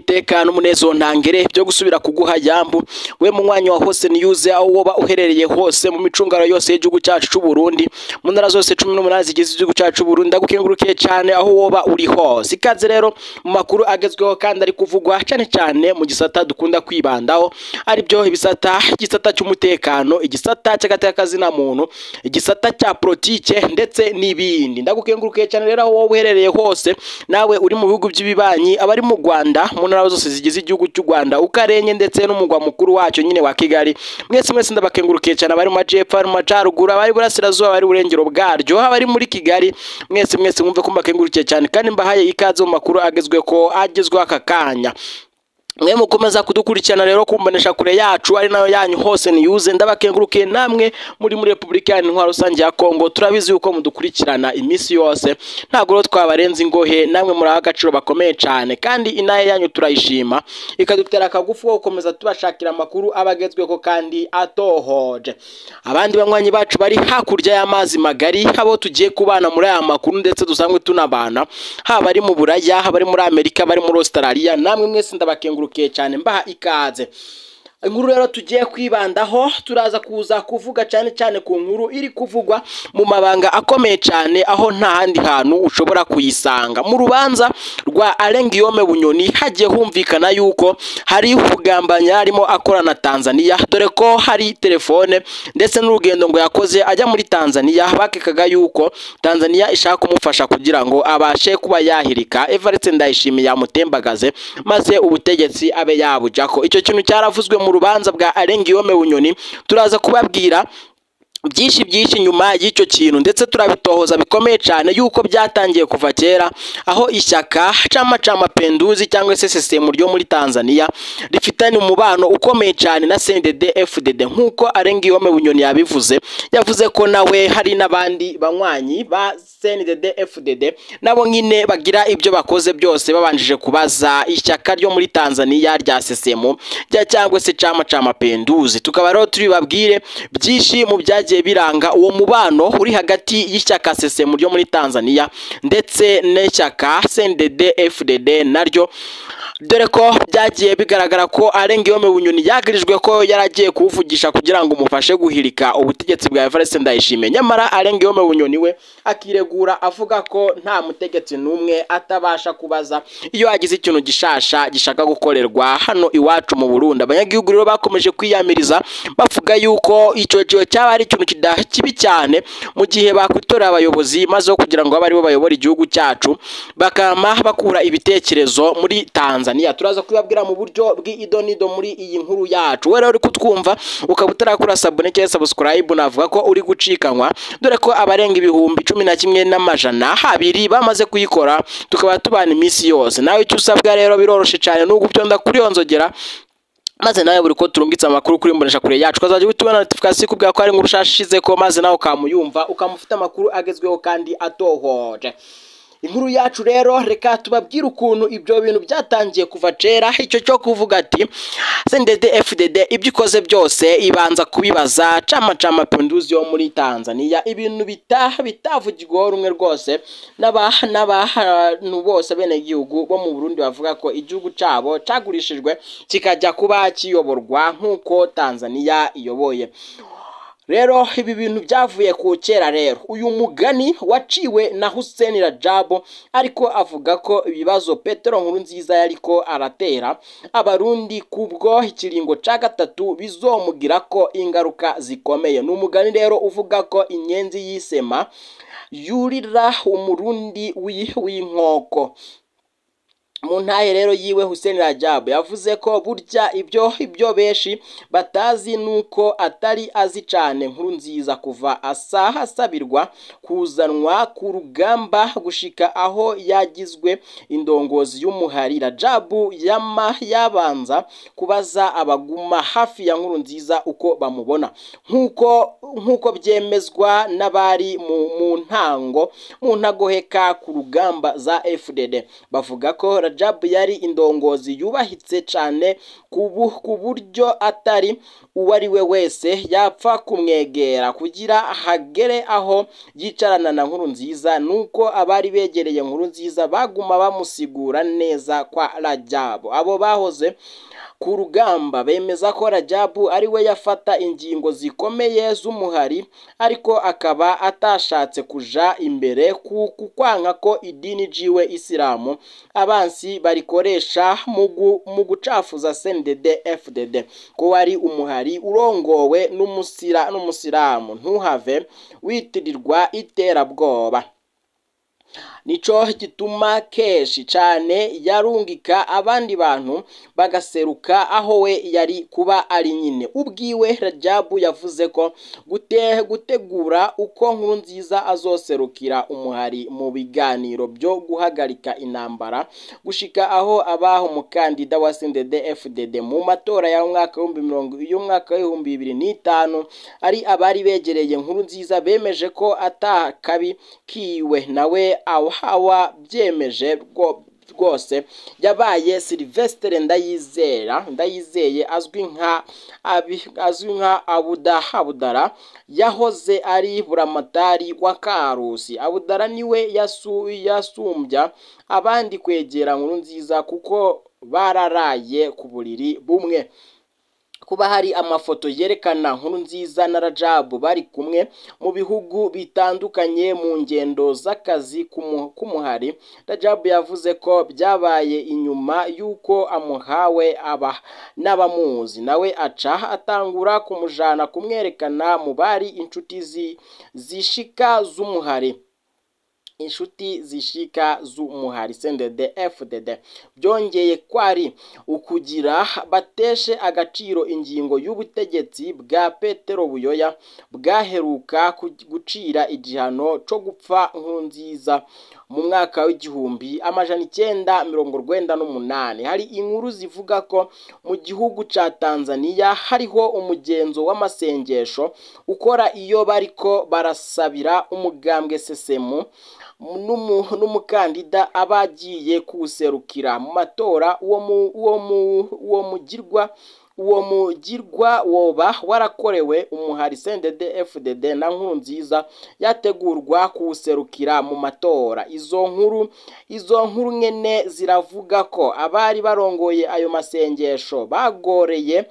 n'itekano umunezero ntangere byo gusubira kuguha yambu we mu mwanya wa hose niyuze aho woba uherereye hose mu micungaro yose y'igihugu cyacu cy'u Burundi mu ntara zose cumi n'umunani zigize igihugu cyacu cy'u Burundi ndagukengurukiye cyane aho woba uri hose ikaze rero mu makuru agezweho kandi ari kuvugwa cyane cyane mu gisata dukunda kwibandaho aribyo ibisata igisata cy'umutekano igisata cy'agatekazina muntu igisata cya politike ndetse n'ibindi ndagukengurukiye cyane rero aho wowe uherereye hose nawe uri mu bihugu by'ibibanyi abari mu Rwanda mu ntara zose zigize igihugu cy'u Rwanda ukarenye ndetse n'umugwa mukuru wacyo nyine wa Kigali mwese mwese ndabakengurukiye cyane abari mu majyepfo abari mu majyaruguru abari burasirazuba abari burengero bwaryo abari muri Kigali mwese mwese mwumve ko mbakengurukiye cyane kandi mbahaye ikaze mu makuru agezwe ko agezweho aka kanya mwe mukomeza kudukurikirana rero kumbonesha kure yacu ari nayo yanyu hose niyuze ndabakengurukiye namwe muri muri Repubulika ya Intwaro Rusange ya Kongo turabizi yuko mudukurikirana iminsi yose ntabwo rero twabarenza ingohe namwe muri agaciro bakomeye cyane kandi inaye yanyu turayishima ikadutera akagufu ko gukomeza tubashakira amakuru abagezweho kandi atohoje abandi banywanyi bacu bari hakurya y'amazi magari abo tugiye kubana muri aya makuru ndetse dusanzwe tunabana haba ari mu Buraya haba ari muri Amerika bari muri Australia namwe mwese ndabakengurukiye cyane mbaha ikaze inkuru rero tugiye kwibandaho turaza kuza kuvuga cyane cyane ku nkuru iri kuvugwa mu mabanga akomeye cyane aho nta handi hantu ushobora kuyisanga mu rubanza rwa Alengiyome Bunyoni hagiye humvikana yuko hari kugambanya arimo akora na Tanzania dore ko hari telefone ndetse n'urugendo ngo yakoze ajya muri Tanzania bakekaga yuko Tanzania ishaka kumufasha kugira ngo abashe kuba yahirika Evariste Ndayishimiye yamutembagaze maze ubutegetsi abe yabujako icyo kintu cyaravuzwe mu rubanza bwa Alengiyome Bunyoni turaza kubabwira byinshi byinshi nyuma y'icyo kintu ndetse turabitohoza bikomeye cyane yuko byatangiye kuva kera aho ishyaka Chama cha Mapinduzi cyangwa se CCM ryo muri Tanzania rifitanye umubano ukomeye cyane na CNDD FDD nk'uko Alengiyome Bunyoni yabivuze yavuze ko nawe hari n'abandi banywanyi ba CNDD FDD nabo nyine bagira ibyo bakoze byose babanjije kubaza ishyaka ryo muri Tanzania rya CCM rya cyangwa se Chama cha Mapinduzi tukaba rero turi babwire byinshi mu byagiye biranga uwo mubano uri hagati y'ishyaka CCM ryo muri Tanzania ndetse n'ishyaka CNDD FDD naryo dore ko byagiye bigaragara ko Alengiyome Bunyoni yagirijwe ko yaragiye kuwuvugisha kugira ngo umufashe guhirika ubutegetsi bwa Evariste Ndayishimiye nyamara Alengiyome Bunyoni we akiregura avuga ko nta mutegetsi n'umwe atabasha kubaza iyo hagize ikintu gishasha gishaka gukorerwa hano iwacu mu Burundi abanyagihugu rero bakomeje kwiyamiriza bavuga yuko icyo gihe cyaba ari ikintu kibi cyane mu gihe bakwitorera abayobozi maze kugira ngo abe aribo bayobora igihugu cyacu bakama bakura ibitekerezo muri Tanzania turaza kubabwira mu buryo bw'idonido muri iyi nkuru yacu we rero uri kutwumva ukaba utarakora sabone cyangwa subscribe navuga ko uri gucikanwa dore ko abarenga ibihumbi cumi na kimwe n'amajana habiri bamaze kuyikora tukaba tubana iminsi yose nawe icyo usabwa rero biroroshye cyane ni ugutonda kuri iyo nzogera maze nawe buri ko turungitse amakuru kuri mbonesha kure yacu ukazajya uhita ubona notification ikubwira ko hari inkuru ushashize ko maze nawe ukamuyumva ukamufite amakuru agezweho kandi atohoje inkuru yacu rero reka tubabwire ukuntu ibyo bintu byatangiye kuva kera icyo cyo kuvuga ati CNDD FDD ibyo ikoze byose ibanza kubibaza Chama cha Mapinduzi yo muri Tanzania ibintu bitaha bitavugirwaho rumwe rwose n'abantu bose bene igihugu bo mu Burundi bavuga ko igihugu cyabo cyagurishijwe kikajya kuba kiyoborwa nk'uko Tanzania iyoboye rero ibi bintu byavuye ku kera rero uyu mugani waciwe na Hussein Rajabu ariko avuga ko ibibazo Petero nkuru nziza yariko aratera abarundi kubwo ikiringo ca gatatu bizomugira ko ingaruka zikomeye ni umugani rero uvuga ko inyenzi y'isema yurira umurundi w'inkoko mu ntahe rero yiwe Hussein Rajabu yavuze ko burya ibyo ibyo benshi batazi nuko atari azi cyane nkuru nziza kuva asa hasabirwa kuzanwa ku rugamba gushika aho yagizwe indongozi y'umuhari Rajabu yama yabanza kubaza abaguma hafi ya nkuru nziza uko bamubona nkuko nkuko byemezwa n'abari mu, mu ntango mu ntagoheka ku rugamba za FDD bavuga ko Rajabu yari indongozi yubahitse cyane ku buryo atari uwo ari we wese yapfa kumwegera kugira hagere aho yicarana na nkuru nziza nuko abari begereye nkuru nziza baguma bamusigura neza kwa Rajabu abo bahoze ku rugamba bemeza ko Rajabu ari we yafata ingingo zikomeye z'umuhari ariko akaba atashatse kuja imbere ku kwanka ko idini jiwe isilamu abansi barikoresha mu gucafuza CNDD FDD ko wari umuhari urongowe n'umusira n'umusilamu ntuhave witirirwa iterabwoba nico gituma kenshi cyane yarungika abandi bantu bagaseruka aho we yari kuba ari nyine ubwiwe Rajabu yavuze ko gute gutegura uko nkuru nziza azoserukira umuhari mu biganiro byo guhagarika intambara gushika aho abaho umukandida wa CNDD FDD mu matora ya mwaka y'umwaka w'ibihumbi bibiri n'itanu ari abari begereye nkuru nziza bemeje ko atakabi kiwe nawe awa byemeje rwose yabaye Sylvestre Ndayizera Ndayizeye azwi nka azwi nka Abuda Abudara yahoze ari buramatari wa Karusi Abudara niwe yasu yasumbya abandi kwegera nkuru nziza kuko bararaye ku buriri bumwe kuba hari amafoto yerekana nkuru nziza na Rajabu bari kumwe mu bihugu bitandukanye mu ngendo z'akazi k'umuhari Rajabu yavuze ko byabaye inyuma y'uko amuhawe aba n'abamuzi nawe aca atangura kumujana kumwerekana mu bari inshuti zishika z'umuhari inshuti zishika z'umuhari CNDD FDD byongeye kwari ukugira bateshe agaciro ingingo y'ubutegetsi bwa Petero Buyoya bwaheruka gucira igihano cyo gupfa nkunziza mu mwaka w'igihumbi amajana icyenda mirongo rwenda n'umunani hari inkuru zivuga ko mu gihugu ca Tanzania hariho umugenzo w'amasengesho ukora iyo bariko barasabira umugambwe sesemu n'umukandida aba agiye kuwuserukira mu matora uwo mugirwa uwo mugirwa woba warakorewe umuhari CNDD FDD na nkuru nziza yategurwa kuwuserukira mu matora izo nkuru izo nkuru nyene ziravuga ko abari barongoye ayo masengesho bagoreye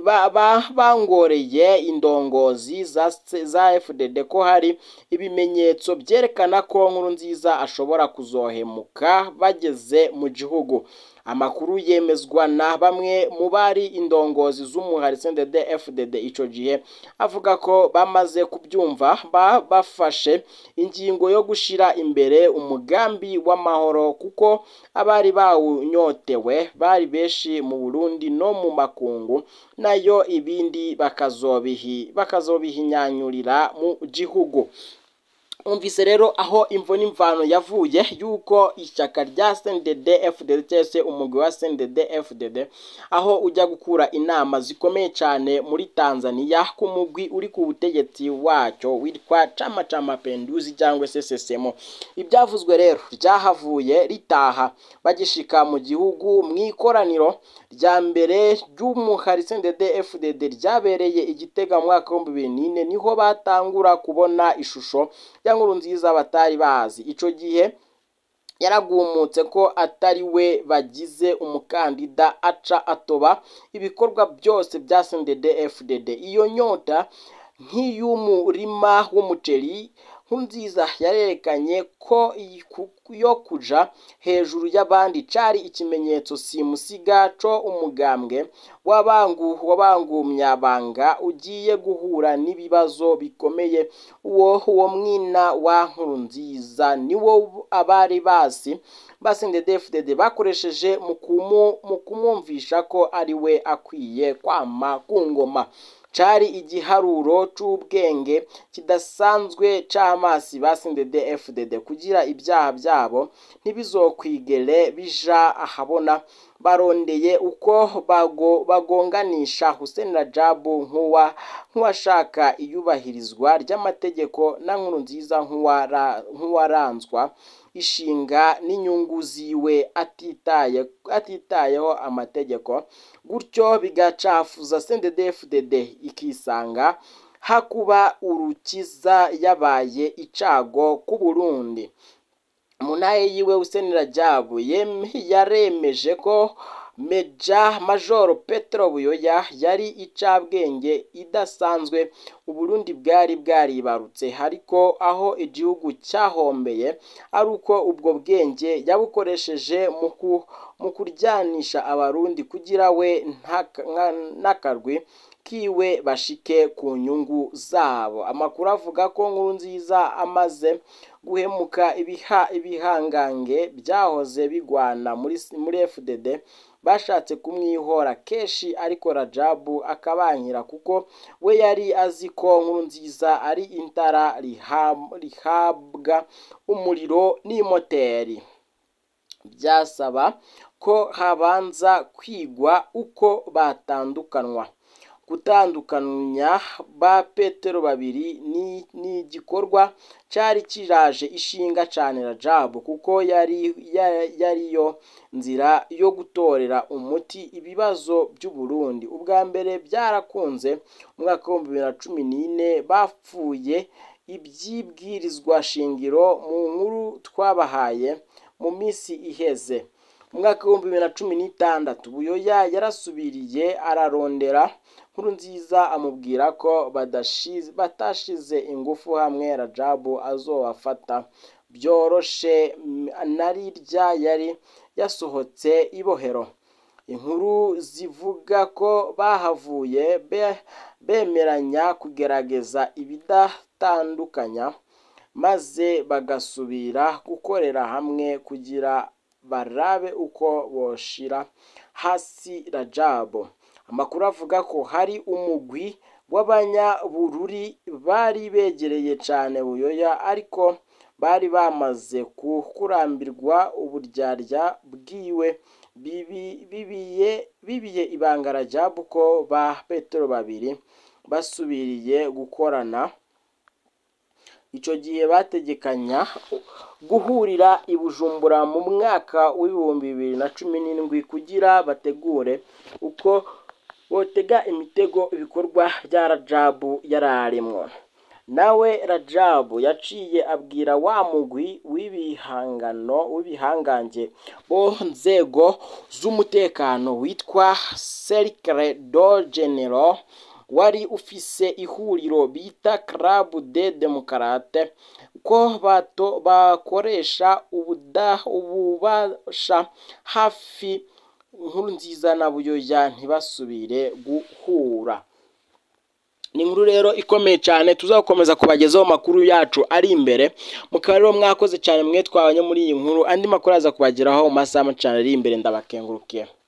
bangoreye indongozi za FDD ko hari ibimenyetso byerekana ko nkuru nziza ashobora kuzohemuka bageze mu gihugu amakuru yemezwa na bamwe mu bari indongozi z'umuhari CNDD FDD ico gihe avuga ko bamaze kubyumva bafashe ingingo yo gushira imbere umugambi w'amahoro kuko abari bawunyotewe bari benshi mu Burundi no mu makungu nayo ibindi bakazobihi bakazobihinyanyurira mu gihugu umvise rero aho imvo n'imvano yavuye yuko ishyaka rya CNDD FDD cyangwa se umugwi wa CNDD FDD aho ujya gukura inama zikomeye cyane muri Tanzania ku mugwi uri ku butegetsi wacyo witwa Chama cha Mapinduzi cyangwa se sesemo ibyavuzwe rero ryahavuye ritaha bagishika mu gihugu mu ikoraniro rya mbere ry'umuhari CNDD FDD ryabereye igitega mu mwaka w'ibihumbi bibiri n'ine niho batangura kubona ishusho ya nkuru nziza batari bazi ico gihe yaragumutse ko atari we bagize umukandida aca atoba ibikorwa byose bya CNDD FDD iyo nyota nk'iy'umurima w'umuceri nkunziza yarerekanye ko yo kuja hejuru y'abandi cari ikimenyetso simusiga co umugambwe w'abangu w'abangumyabanga ugiye guhura n'ibibazo bikomeye uwo uwo mwina wa nkurunziza niwo abari basi basinde DFDD bakoresheje mu kumwumvisha ko ari we akwiye kwama ku ngoma cari igiharuro c'ubwenge kidasanzwe c'amasi basinde DFDD kugira ibyaha byabo ntibizokwigere bija ahabona barondeye uko bago, bagonganisha Hussein Rajabu nk'uwa nk'uwashaka iyubahirizwa ry'amategeko na nkuru nziza nk'uwara nk'uwaranzwa ishinga n'inyungu ziwe atitaye atitayeho amategeko gutyo bigacafuza CNDD-FDD ikisanga hakuba urukiza yabaye icago ku Burundi mu ntahe yiwe Hussein Rajabu yaremeje ko Meja Majoro Petro Buyoya yari icabwenge idasanzwe Uburundi bwari bwaribarutse ariko aho igihugu cyahombeye ari uko ubwo bwenge yabukoresheje mu kuryanisha abarundi kugira we n'akarwi kiwe bashike ku nyungu zabo amakuru avuga ko nkuru nziza amaze guhemuka ibiha ibihangange byahoze bigwana muri muri FDD bashatse kumwihora kenshi ariko Rajabu akabankira kuko we yari azi ko nkuru nziza ari intara rihabwa umuriro n'imoteri byasaba ko habanza kwigwa uko batandukanwa gutandukanya ba petero babiri ni ni igikorwa cyari kiraje ishinga cyane Rajabu kuko yari yariyo nzira yo gutorera umuti ibibazo by'u Burundi ubwa mbere byarakunze mu mwaka w'ibihumbi bibiri na cumi n'ine bapfuye ibyibwirizwa shingiro mu nkuru twabahaye mu minsi iheze mu mwaka w'ibihumbi bibiri na cumi n'itandatu buyoya yarasubiriye ararondera nkuru nziza amubwira ko batashize ingufu hamwe Rajabu azobafata byoroshe narirya yari yasohotse ibohero inkuru zivuga ko bahavuye bemeranya kugerageza ibidatandukanya maze bagasubira gukorera hamwe kugira barabe uko boshira hasi Rajabu amakuru avuga ko hari umugwi w'abanyabururi bari begereye cyane buyoya ariko bari bamaze kurambirwa uburyarya bwiwe bibiye bibiye ibanga Rajabu ko ba Petero babiri basubiriye gukorana icyo gihe bategekanya guhurira i Bujumbura mu mwaka w'ibihumbi bibiri na cumi n'indwi kugira bategure uko botega imitego ibikorwa bya Rajabu yararemwo nawe Rajabu yaciye abwira wa mugwi w'ibihangano w'ibihangange bo nzego z'umutekano witwa Cercle do General wari ufise ihuriro bita Club de Democrate ko bato bakoresha ubuda ububasha hafi inkuru nziza na buyoya ntibasubire guhura ni inkuru rero ikomeye cyane tuzakomeza kubagezaho amakuru yacu ari imbere mukaba rero mwakoze cyane mwe twabanye muri iyi nkuru andi makuru aza kubageraho mu masaha cyane ari imbere ndabakengurukiye